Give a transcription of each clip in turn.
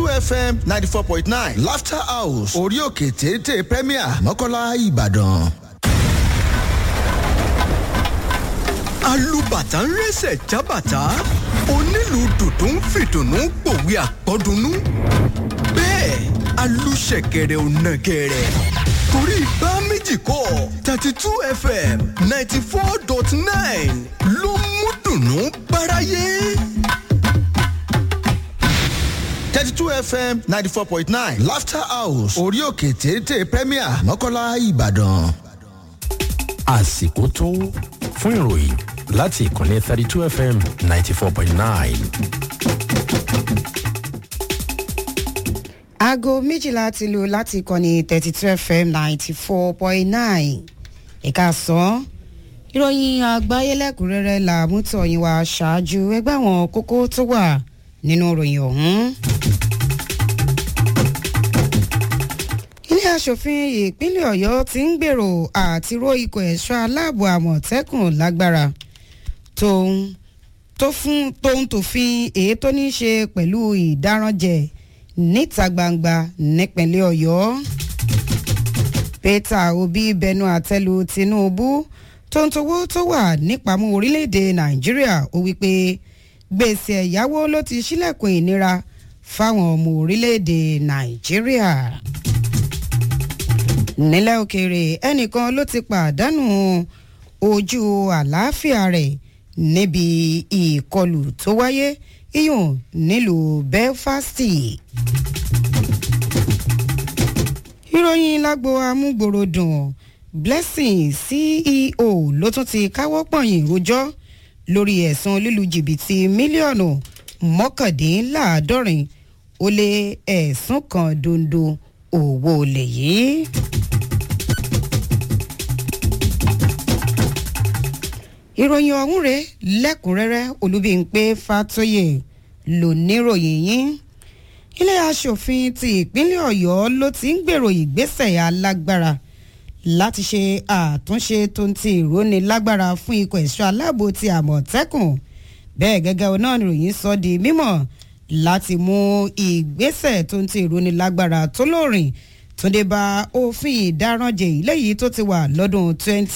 two fm ninety four point nine laughter house orí òkè téńté premier mọ́kànlá ìbàdàn. alùbàtà ń rẹsẹ̀ jábàtà onílù dùdú ń fìdùnnú pòwe àpọ́dúnú bẹ́ẹ̀ alùṣẹ̀kẹ̀rẹ̀ ò nàgẹ̀rẹ̀ torí bá méjì kọ́ thirty two fm ninety four dot nine ló mú dùnnú báráyé. thirty two fm ninety four point nine laughter house orí òkè téńté premier mọ́kànlá ìbàdàn. àsìkò tó fún ìròyìn láti ìkànnì thirty two fm ninety four point nine. aago méjìlá ti lù láti ìkànnì thirty two fm ninety four point nine ẹ̀ka sàn ìròyìn àgbáyé lẹ́kùnrẹ́rẹ́ là mú tọ̀yìn wá ṣáájú ẹgbẹ́ àwọn kókó tó wà nínú ìròyìn ọ̀hún. ilé asòfin ìpínlẹ̀ ọ̀yọ́ ti ń gbèrò àti ró ikọ̀ ẹ̀ṣọ́ aláàbò àmọ̀tẹ́kùn lágbára tóun tó fún tóun tòfin èyí tó ní í ṣe pẹ̀lú ìdáranjẹ níta gbangba nípínlẹ̀ ọ̀yọ́ peter obi bẹnu àtẹlu tinubu tó ń towó tó wà nípamọ́ orílẹ̀-èdè nàìjíríà ó wípé gbèsè ẹ̀yáwó ló ti ṣílẹ̀kùn ìnira fáwọn ọmọ orílẹ̀-èdè nàìjíríà nílẹ̀ òkèèrè ẹnìkan ló ti pàdánù ojú àlàáfíà rẹ̀ níbi ìkọlù tó wáyé iyùn nílùú belfast. ìròyìn lágbo amúgbòròdùn blessing ceo ló tún ti káwọ́ pọ̀nyìn rojọ́ lórí ẹ̀sùn lílu jìbìtì mílíọ̀nù mọ́kàndínláàádọ́rin ó lé ẹ̀sùn kan dondo owó olè yìí. ìròyìn ọ̀hún rẹ̀ lẹ́kùnrẹ́rẹ́ olúbíńpé fatoyè ló níròyìn yín ilé asòfin ti ìpínlẹ̀ ọ̀yọ́ ló ti ń gbèrò ìgbésẹ̀ alágbára láti ṣe àtúnṣe tó ń ti ìrónilágbára fún ikọ̀ ẹ̀ṣọ́ aláàbò ti àmọ̀tẹ́kùn bẹ́ẹ̀ gẹ́gẹ́ náà nìròyìn sọ di mímọ̀ láti mú ìgbésẹ̀ tó ń ti ìrónilágbára tó lóòrìn tó dé bá òfin ìdáranjẹ ìléyìí tó ti wà lọ́dún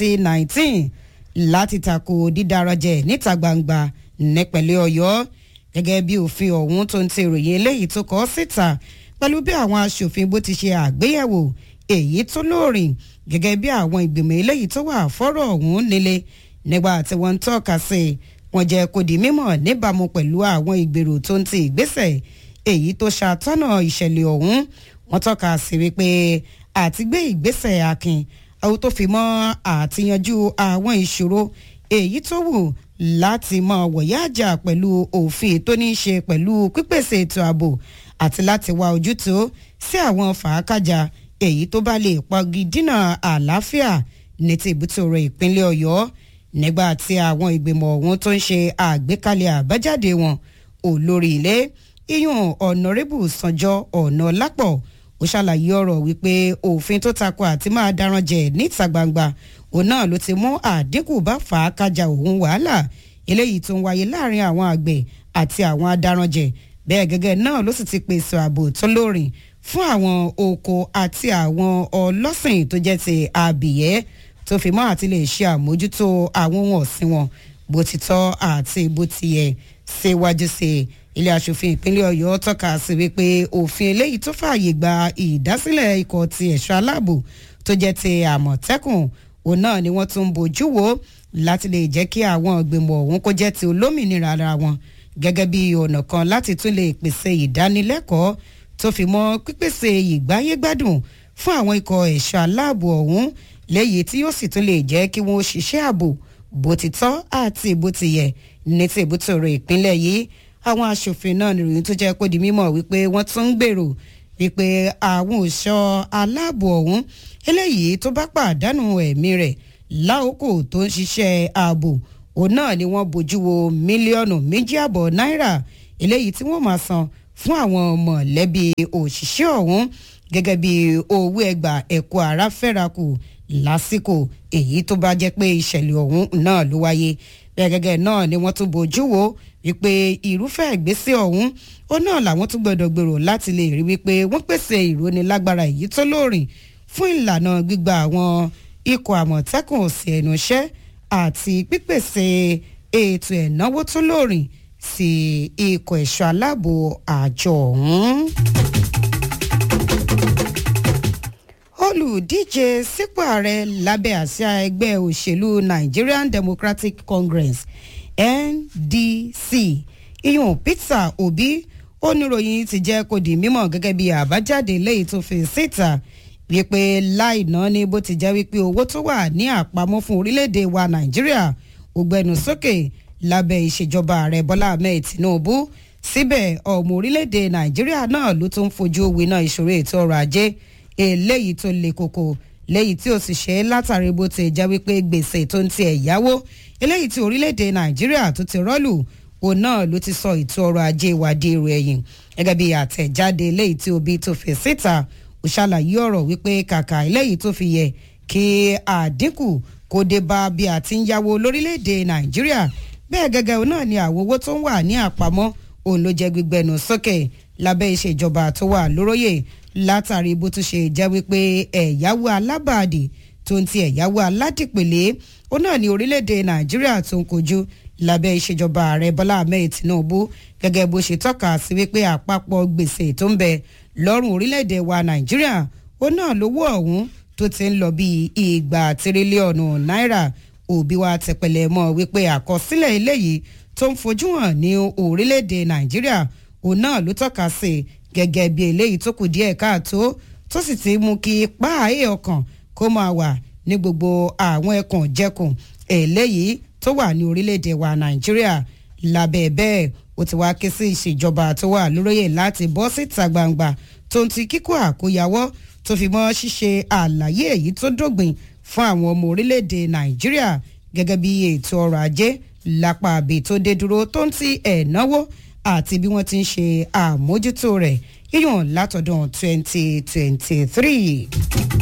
2019 láti tako dídáranjẹ níta gbangba nípẹ̀lẹ́ ọ̀yọ́ gẹ́gẹ́ bí òfin ọ̀hún tó ń ti ìròyìn eléyìí tó kọ́ síta pẹ̀lú bí àwọn aṣòfin bó ti ṣe àgbéyẹ̀wò èyí tó lóòrìn gẹ́gẹ́ bí àwọn ìgbìmọ̀ eléyìí tó wà fọ́rọ̀ ọ̀hún nílé nígbà tí wọ́n ń tọ́ka sí i wọ́n jẹ́ kó di mímọ̀ níbàámu pẹ̀lú àwọn ìgbèrò tó ń ti ìgbésẹ̀ èyí tó ṣàtọ́nà ìṣẹ̀lẹ̀ ọ̀hún wọ́n tọ́ka sí wípé àti gbé ìgbésẹ̀ akin àwọn tó fi mọ́ àtiyanjú àwọn ìṣòro èyí tó wù láti mọ wọ̀yá àjà pẹ̀lú òfin tó ní í ṣe pẹ̀lú pípèsè ètò ààbò àti láti wá ojútùú sí àwọn fàákàjà èyí tó bá lè pọgi dínà àlàáfíà ní ti ìbútòrò ìpínlẹ̀ ọ̀yọ́ nígbà tí àwọn ìgbìmọ̀ ọ̀hún tó ń ṣe àgbékalẹ̀ àbájáde wọn olórí ilé iyún ọ̀nàrẹ́bù sanjọ́ ọ̀nà lápọ̀ ó ṣàlàyé ọ̀rọ̀ wípé òfin tó takò àti máa daran jẹ níta gbangba òun náà ló ti mú àdínkù bá fà á kájà òun wàhálà eléyìí tó ń wáyé láàrin àwọn àgbẹ̀ àti àwọn adaranjẹ bẹ́ẹ̀ gẹ́gẹ́ náà ló sì ti pèsè ààbò tó lórin fún àwọn oko àti àwọn ọlọ́sìn tó jẹ́ ti abìyẹ́ tó fi mọ́ àti lè ṣe àmójútó àwọn ohun ọ̀sìn wọn bó ti tọ́ àti bó ti yẹ síwájú sí i ilé asòfin ìpínlẹ̀ ọ̀yọ́ tọ́ka sí wípé òfin eléyìí tó fààyè gba ìdásílẹ̀ ikọ̀ ti ẹ̀ṣọ́ aláàbò tó jẹ́ ti àmọ̀tẹ́kùn òun náà ni wọ́n tún ń bójú wo láti lè jẹ́ kí àwọn ìgbìmọ̀ ọ̀hún kó jẹ́ ti olómìnira ara wọn gẹ́gẹ́ bí ọ̀nà kan láti tún lè pèsè ìdánilẹ́kọ̀ọ́ tó fi mọ́ pípèsè ìgbáyégbádùn fún àwọn ikọ̀ ẹ̀ṣọ́ aláàbò ọ̀hún léyìí tí yóò sì tún lè jẹ́ kí wọ́n ṣiṣẹ́ ààbò bó ti tọ́ àti bó ti yẹ ní ti ìbútòrò ìpínlẹ̀ yìí àwọn aṣòfin náà nìròyìn tó jẹ́ kó di mímọ̀ wípé wọ́n tún ń gbèrò wípé àwọn òṣọ́ aláàbò ọ̀hún eléyìí tó bá pàdánù ẹ̀mí rẹ̀ láòkò tó ń ṣiṣẹ́ ààbò òun náà ni wọ́n bójú wo mílíọ̀nù méjì àbọ̀ náírà eléyìí tí wọ́n máa san fún àwọn mọ̀lẹ́bí òṣìṣẹ́ ọ̀hún gẹ́gẹ́ bí owó ẹgbà ẹ̀kọ́ ara fẹ́rakù lásìkò èyí tó bá jẹ́ pé ìṣẹ̀lẹ̀ ọ̀hún náà ló wáyé bẹ́ẹ̀ gẹ́gẹ́ náà ni wọ́n tún bójú wo wípé irúfẹ́ ìgbésẹ̀ ọ̀hún ó náà làwọn tún gbọ́dọ̀ gbèrò láti lè rí wípé wọ́n pèsè ìrónilágbára èyí tó lóòrìn fún ìlànà gbígba àwọn ikọ̀ àmọ̀tẹ́kùn sí ẹnu iṣẹ́ àti pípèsè ètò ẹ̀náwó tó lóòrìn sí ikọ̀ ẹ̀ṣọ́ aláàbò àjọ ọ̀hún. olùdíje sípò ààrẹ lábẹ́ àsíá ẹgbẹ́ òṣèlú Nigerian Democratic Congress NDC iyun Peter Obi oníròyìn ti jẹ́ kó di mímọ̀ gẹ́gẹ́ bí àbájáde léyìí tó fi síta wípé láì ná ní bó ti jẹ́ wípé owó tó wà ní àpamọ́ fún orílẹ̀-èdè wa Nàìjíríà ó gbẹnu sókè lábẹ́ ìṣèjọba ààrẹ Bọ́lá Ahmed Tinubu síbẹ̀ ọmọ orílẹ̀-èdè Nàìjíríà náà ló tún fojú winá ìṣòro ètò ọrọ̀ ajé eléyìí tó le koko léyìí tí ó sì ṣe látàrí bó ti jẹ́ wípé gbèsè tó ń ti ẹ̀yáwó eléyìí tí orílẹ̀-èdè Nàìjíríà tó ti rọ́lù òun náà ló ti sọ ètò ọrọ̀ ajé wa di èrò ẹ̀yìn gẹ́gẹ́ bí àtẹ̀jáde eléyìí tí Obi tó fi síta ó ṣàlàyé ọ̀rọ̀ wípé kàkà eléyìí tó fi yẹ kí àdínkù kó dé bá bí a ti ń yáwó lórílẹ̀‐èdè Nàìjíríà bẹ́ẹ̀ gẹ́gẹ́ náà ni àwọn owó tó ń wà ní àpamọ́ òun ló jẹ́ gbígbẹnu sókè lábẹ́ ìṣèjọba tó wà lóróyè látàrí bó tún ṣe jẹ́ wípé ẹ̀yáwó alábàádì tó ń ti ẹ̀yáwó aládìpẹ̀lẹ́ ó náà ní orílẹ̀‐èdè Nàìjíríà tó ń kojú lábẹ́ ìṣèjọba ààrẹ Bọ́lá Ahmed Tinubu gẹ́gẹ́ bó ṣe tọ́ka sí wípé àpapọ̀ gbèsè tó ń bẹ lọ́rùn orílẹ̀-èdè wa Nàìjíríà ó náà lówó ọ̀hún tó ti ń lọ bíi ìgbà tírílíọ̀nù náírà òbí wa tẹpẹlẹ mọ́ wípé àkọsílẹ̀ eléyìí tó ń fojú hàn ní orílẹ̀-èdè Nàìjíríà òun náà ló tọ́ka sí gẹ́gẹ́ bí eléyìí tó kù díẹ̀ káàtó tó sì ti mú kí páàyè ọkàn kó máa wà ní gbogbo àwọn ẹkùn jẹkùn eléyìí tó wà ní orílẹ̀-èdè wa Nàìjíríà lábẹ́ bẹ́ẹ̀ ó ti wá ké sí ìṣèjọba tó wà lóróyè láti bọ́ síta gbangba tó ń ti kíkó àkóyawọ́ tó fi mọ́ ṣíṣe àlàyé èyí tó dógbìn fún àwọn ọmọ orílẹ̀-èdè Nàìjíríà gẹ́gẹ́ bí ètò ọrọ̀ ajé lápá àbí tó dé dúró tó ń ti ẹ̀náwó àti bí wọ́n ti ń ṣe àmójútó rẹ̀ yíyàn látọdún 2023.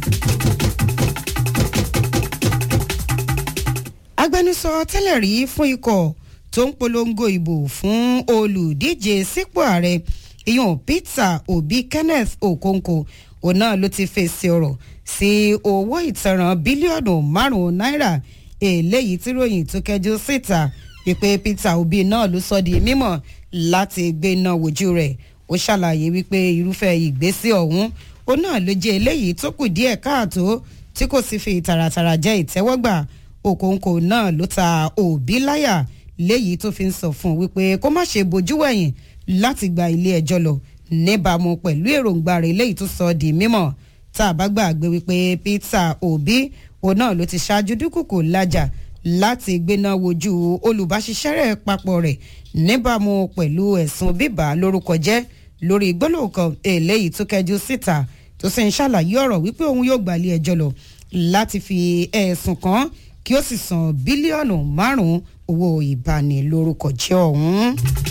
agbẹnusọ tẹ́lẹ̀ rí fún ikọ̀ tó ń polongo ìbò fún olùdíje sípò ààrẹ ìyọ̀n Peter Obi Kenneth Okonkwo òun náà ló ti fèsì ọ̀rọ̀ sí owó ìtanràn bílíọ̀nù márùn-ún náírà eléyìí tí ròyìn tó kẹjú síta wípé Peter Obi náà ló sọ di mímọ̀ láti gbé náà wojú rẹ̀ ó ṣàlàyé wípé irúfẹ́ ìgbésẹ̀ ọ̀hún òun náà ló jẹ́ eléyìí tó kù díẹ̀ káàtó tí kò sì fi tààràtàrà jẹ́ ìtẹ́wọ́gbà Okonkwo náà ló ta Obi láyà léyìí tó fi ń sọ fún un wípé kó má ṣe bojú wẹ̀yìn láti gba ilé ẹjọ́ lọ níbàámu pẹ̀lú èròǹgbà rẹ̀ léyìí tó sọ di mímọ̀ tá a bá gbàgbé wípé Peter Obi òun náà ló ti ṣáájú dúkùkù lájà láti gbéná wojú olùbáṣiṣẹ́rẹ̀ papọ̀ rẹ̀ níbàámu pẹ̀lú ẹ̀sùn bíbà lórúkọ jẹ́ lórí gbólóhùn kan eléyìí tó kẹjú síta tó sì ń ṣàlàyé ọ̀rọ̀ wípé òun yóò gba ilé ẹjọ́ lọ láti fi ẹ̀sùn kàn kí ó sì san bílíọ̀nù márùn-ún owó ìbanilórúkọjẹ́ ọ̀hún.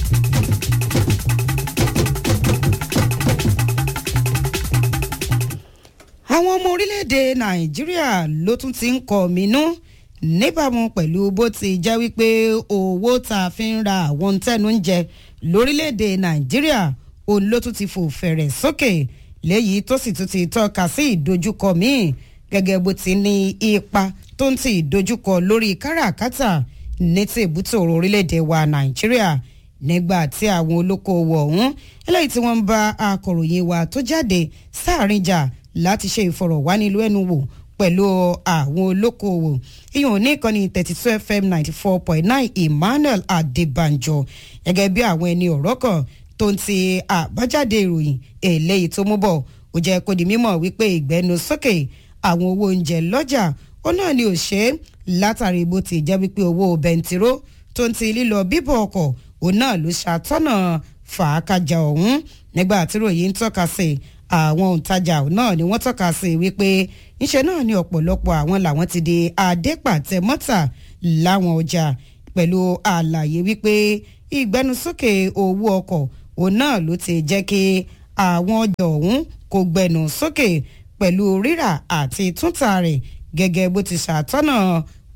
àwọn ọmọ orílẹ̀-èdè nàìjíríà ló tún ti ń kọ̀ mínú níbàámu pẹ̀lú bó ti jẹ́ wípé owó tá a fi ń ra àwọn tẹ́nu ń jẹ lórílẹ̀-èdè nàìjíríà òun ló tún ti fò fẹ̀rẹ̀ sókè léyìí tó sì tún ti tọ́ka sí ìdojúkọ míì gẹ́gẹ́ bó ti ní ipa tó ń ti ìdojúkọ lórí káràkátà ní ti ìbútòrò orílẹ̀-èdè wa nàìjíríà nígbà tí àwọn olókoòwò ọ̀hún eléyìí tí wọ́n ń bá akọ̀ròyìn wa tó jáde sáàrin jà láti ṣe ìfọ̀rọ̀wánilẹ́nuwò pẹ̀lú àwọn olókoòwò ìyọ̀n ní ìkànnì thirty two fm ninety four point nine emmanuel adébànjọ gẹ́gẹ́ bí àwọn ẹni ọ̀rọ̀ kan tó ń ti àbájáde ìròyìn eléyìí tó mú bọ̀ ó jẹ́ kó di mímọ̀ wípé ìgbẹ́nu sókè àwọn owó oúnjẹ lọ́jà ó náà ni ò ṣe é látàrí bó ti jẹ́ wípé owó bẹntiró tó ń ti lílọ bíbọ̀ ọkọ̀ òun náà ló ṣàtọ́nà fàákàjà ọ̀hún nígbà tí ròyìn ń tọ́ka sí àwọn òǹtajà náà ni wọ́n tọ́ka sí wípé ńṣe náà ni ọ̀pọ̀lọpọ̀ àwọn làwọn ti di adépàtẹ mọ́tà láwọn ọjà pẹ̀lú àlàyé wípé ìgbẹnusókè owó ọkọ̀ òun náà ló ti jẹ́ kí àwọn ọjà ọ̀hún kò gbẹnu sókè pẹ̀lú rírà àti túntà rẹ̀ gẹ́gẹ́ bó ti ṣàtọ́nà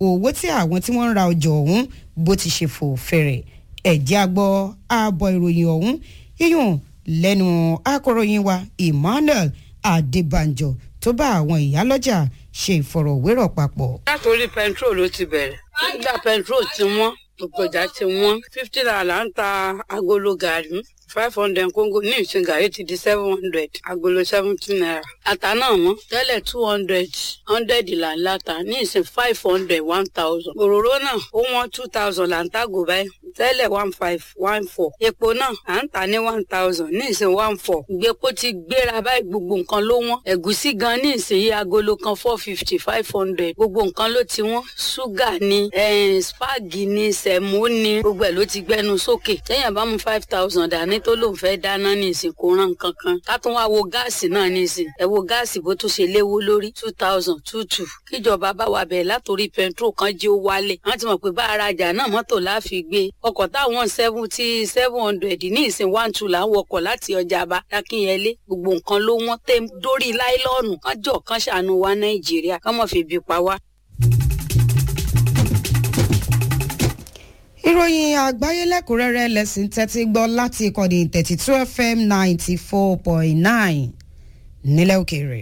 owó tí àwọn tí wọ́n ń ra ọjà ọ̀hún bó ti ṣe fò fẹ̀rẹ̀ ẹ̀jẹ̀ àgbọ̀ ààbọ̀ ìròyìn ọ̀hún yíyùn lẹ́nu akọ̀ròyìn wa emmanuel adébànjọ tó bá àwọn ìyálọ́jà ṣe ìfọ̀rọ̀wérọ̀ papọ̀. látòrí pẹntrol ló ti bẹ̀rẹ̀ nígbà pẹntrol ti wọ́n ògbọ̀jà ti wọ́n fifty naira ń ta agolo gàrí five hundred kóńgò ní ìsìn gàrí ti di seven hundred agolo seventy naira ata náà mọ́ tẹ́lẹ̀ two hundred hundred là ń láta ní ìsìn five hundred one thousand òróró náà ó wọ́n two thousand là ń tàgò báyìí tẹ́lẹ̀ one five one four epo náà à ń tà ní one thousand ní ìsìn one four ìgbépo ti gbéra báyìí gbogbo nǹkan ló wọ́n ẹ̀gúsí gan ní ìsìn yìí agolo kan four fifty five hundred gbogbo nǹkan ló ti wọ́n ṣúgà ní spagi ní sẹ̀mó ní gbogbo ẹ̀ ló ti gbẹnu sókè téèyàn bá mú five thousand dání tó lóun fẹ́ dáná ní ìsìn kò rán nǹkan kan ká tún wá wo gáàsì náà ní ìsìn ẹ wo gáàsì bó tún ṣe léwó lórí two thousand two two kíjọba bá wa bẹ̀rẹ̀ látòrí pẹntrol kan jí ó wálẹ̀ wọ́n ti mọ̀ pé bá arajà náà mọ́tò láfi gbé ọkọ̀ táwọn seventy seven hundred ní ìsìn one two là ń wọkọ̀ láti ọjà bá dákínyẹlé gbogbo nǹkan ló wọ́n tẹ́ dórí láìlọ́ọ̀nù kán jọ kán ṣàánú wa nàìjíríà kán mọ̀ fi bí pa wá. ìròyìn àgbáyé lẹ́kùnrẹ́rẹ́ lẹ́sìn tẹ́tí gbọ́ láti ìkànnì thirty two fm ninety four point nine nílẹ̀ òkèèrè.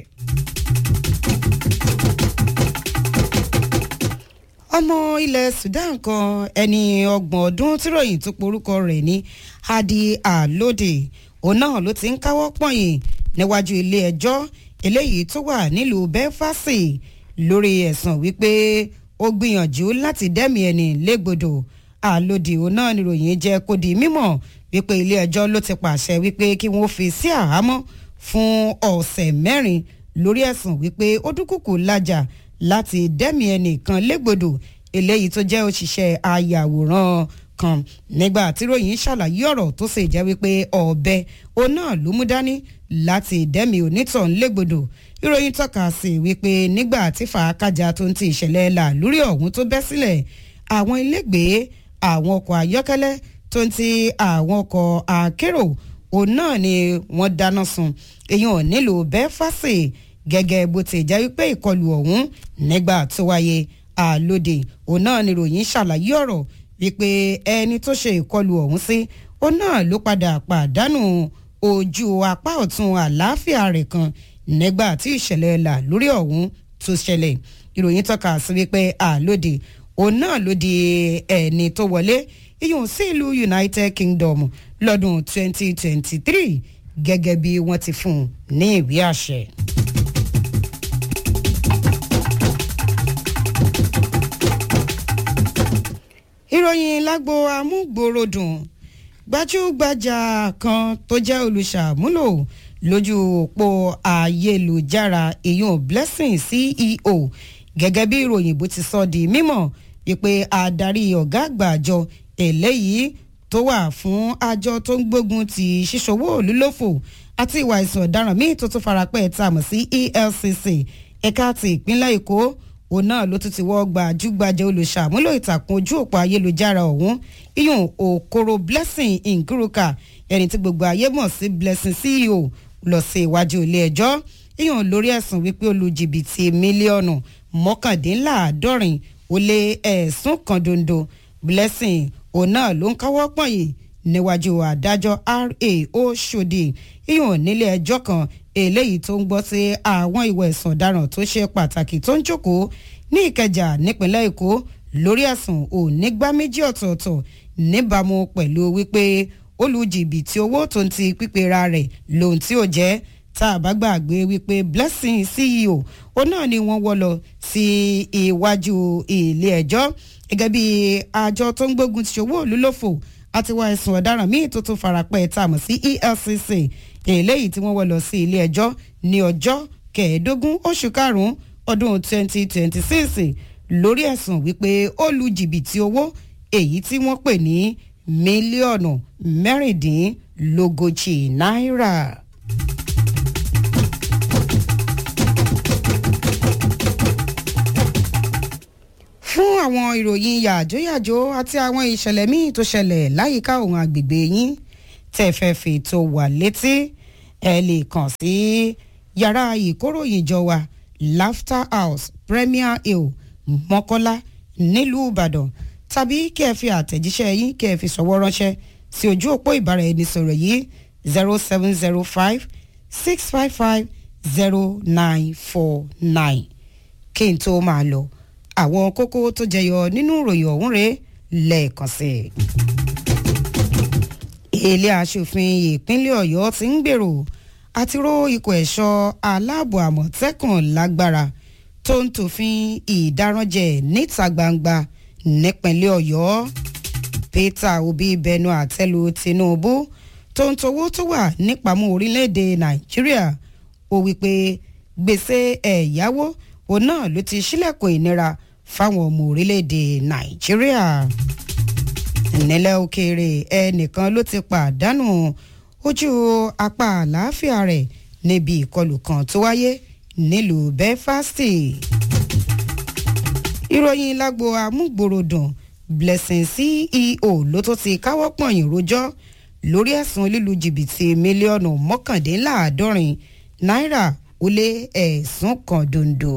ọmọ ilẹ̀ sudan kan ẹni ọgbọ̀n ọdún tíròyìn tó porúkọ rẹ̀ ní hadi alode òun náà ló ti ń káwọ́ pọ̀nyìn níwájú ilé ẹjọ́ eléyìí tó wà nílùú belfast lórí ẹ̀sùn wípé ó gbìyànjú láti dẹ́mi ẹni légbodò àlòdì òun náà níròyìn jẹ́ kó di mímọ̀ wípé ilé ẹjọ́ ló ti pàṣẹ wípé kí wọ́n fi sí àhámọ́ fún ọ̀sẹ̀ mẹ́rin lórí ẹ̀sùn wípé ó dúkùkù lájà láti dẹ́mi ẹnìkan légbodò eléyìí tó jẹ́ òṣìṣẹ́ ayàwòrán kan nígbà tí ròyìn ṣàlàyé ọ̀rọ̀ tó sì jẹ́ wípé ọ̀bẹ òun náà ló mú dání láti dẹ́mi onítàn légbodò ìròyìn tọ́ka sí wípé nígbà tí fàákàjà tó ń ti ìṣẹ̀lẹ̀ làlúrí ọ̀hún tó bẹ́ sílẹ̀ àwọn ilégbèé àwọn ọkọ̀ ayọ́kẹ́lẹ́ tó ń ti àwọn ọkọ̀ akérò òun náà ni wọ́n dáná sun èèyàn nílùú bẹ́fàsì gẹ́gẹ́ bó ti jẹ́ wípé ìkọlù ọ̀hún nígbà tó wáyé àlòdì òun náà ni ròyìn ṣàlàyé ọ̀rọ̀ wípé ẹni tó ṣe ìkọlù ọ̀hún sí òun náà ló padà pàdánù ojú apá ọ̀tún àlàáfíà rẹ̀ kan nígbà tí ìṣẹ̀lẹ̀ là lórí ọ̀hún tó ṣẹlẹ̀ ìròyìn tọ́ka sí wípé àlòdì òun náà ló di ẹni tó wọlé iyùn sí ìlú united kingdom lọ́dún 2023 gẹ́gẹ́ bí wọ́n ti fún un ní ìwé àṣẹ. ìròyìn lágbo amúgbòròdùn gbajúgbajà kan tó jẹ́ olùṣàmúlò lójú òpó ayélujára ìyún blessing ceo gẹ́gẹ́ bí ìròyìn bó ti sọ di mímọ̀ wípé adarí ọ̀gá àgbà àjọ eléyìí tó wà fún àjọ tó ń gbógun ti ṣíṣòwò olúlófò àti ìwà ìsàn ọ̀daràn míì tó tún farapẹ́ tá a mọ̀ sí elcc ẹ̀ka ti ìpínlẹ̀ èkó òun náà ló tún ti wọ́ gbajúgbajà olùṣàmúlò ìtàkùn ojú òpó ayélujára ọ̀hún iyùn òkoro blessing nguruka ẹni tí gbogbo ayé mọ̀ sí blessing ceo lọ sí iwájú ilé ẹjọ́ iyùn lórí ẹ̀sùn wípé olùjìbìtì mílíọ̀nù mọ́kàndínláàádọ́rin ó lé ẹ̀sùn kan dondo blessing òun náà ló ń káwọ́ pọ̀nyìn níwájú adájọ́ ra oṣòdì ìhùn nílé ẹjọ́ kan eléyìí tó ń gbọ́ sí àwọn ìwà ẹ̀sùn ọ̀daràn tó ṣe pàtàkì tó ń jókòó ní ìkẹjà nípínlẹ̀ èkó lórí ẹ̀sùn onígbá méjì ọ̀tọ̀ọ̀tọ̀ níbàámu pẹ̀lú wípé olùjìbìtì owó tó ń ti pípera rẹ̀ lòun tí ò jẹ́ tá a bá gbàgbé wípé blessing ceo ó náà ni wọ́n wọ́ lọ sí iwájú ilé ẹjọ́ gẹ́gẹ́ bí àjọ tó ń gbógun ti ṣòwò olúlòfò àti wá ẹ̀sùn ọ̀daràn míì tó tún farapẹ́ tá a mọ̀ sí elcc eléyìí tí wọ́n wọ́ lọ sí ilé ẹjọ́ ní ọjọ́ kẹẹ̀ẹ́dógún oṣù karùn-ún ọdún 2026 lórí ẹ̀sùn wípé ó lu jìbìtì owó èyí tí wọ́n pè ní mílíọ̀nù mẹ́rìndínlógójì náírà. fún àwọn ìròyìn yàjóyàjó àti àwọn ìṣẹ̀lẹ̀ míì tó ṣẹlẹ̀ láyìíká òun àgbègbè yín tẹ́ fẹ́ fi tó wà létí ẹ lè kàn sí yàrá ìkóròyìnjọ wa laughter house premier hill mọ́kọ́lá nílùú ìbàdàn tàbí kí ẹ fi àtẹ̀jíṣẹ́ yín kí ẹ fi sọ̀wọ́ ránṣẹ́ sí ojú òpó ìbáraẹnisọ̀rọ̀ yìí zero seven zero five six five five zero nine four nine kí n tó máa lọ àwọn kókó tó jẹyọ nínú ìròyìn ọ̀hún rèé lẹ́ẹ̀kan sí i ilé aṣòfin ìpínlẹ̀ ọ̀yọ́ ti ń gbèrò àti ró ikọ̀ ẹ̀ṣọ́ aláàbò àmọ̀tẹ́kùn lágbára tó ń tòfin ìdáranjẹ níta gbangba nípínlẹ̀ ọ̀yọ́ peter obi bẹnu àtẹ́lu tinubu tó ń towó tó wà nípamọ́ orílẹ̀-èdè nàìjíríà ó wí pé gbèsè ẹ̀yáwó òun náà ló ti ṣílẹ̀kùn ìnira fáwọn ọmọ orílẹ̀-èdè nàìjíríà nílẹ̀ òkèèrè ẹnìkan ló ti pàdánù ojú apá àlàáfíà rẹ̀ níbi ìkọlù kan tó wáyé nílùú belfast ìròyìn lágbo amúgbòròdùn blessing ceo ló tó ti káwọ́ pọ̀nyìn rojọ́ lórí ẹ̀sùn lílu jìbìtì mílíọ̀nù mọ́kàndínláàádọ́rin náírà ó lé ẹ̀sùn kan dondo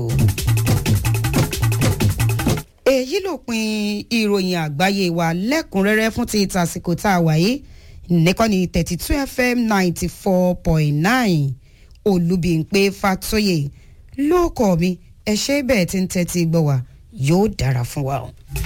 èyí ló pin ìròyìn àgbáyé wa lẹ́kùnrẹ́rẹ́ fún ti tàsìkò tá a wáyé nìkànnì thirty two fm ninety four point nine olùbíǹpé fatoyè lóòkọ̀ mi ẹ ṣe bẹ́ẹ̀ tí ń tẹ́tí gbọ́ wa yóò dára fún wa o.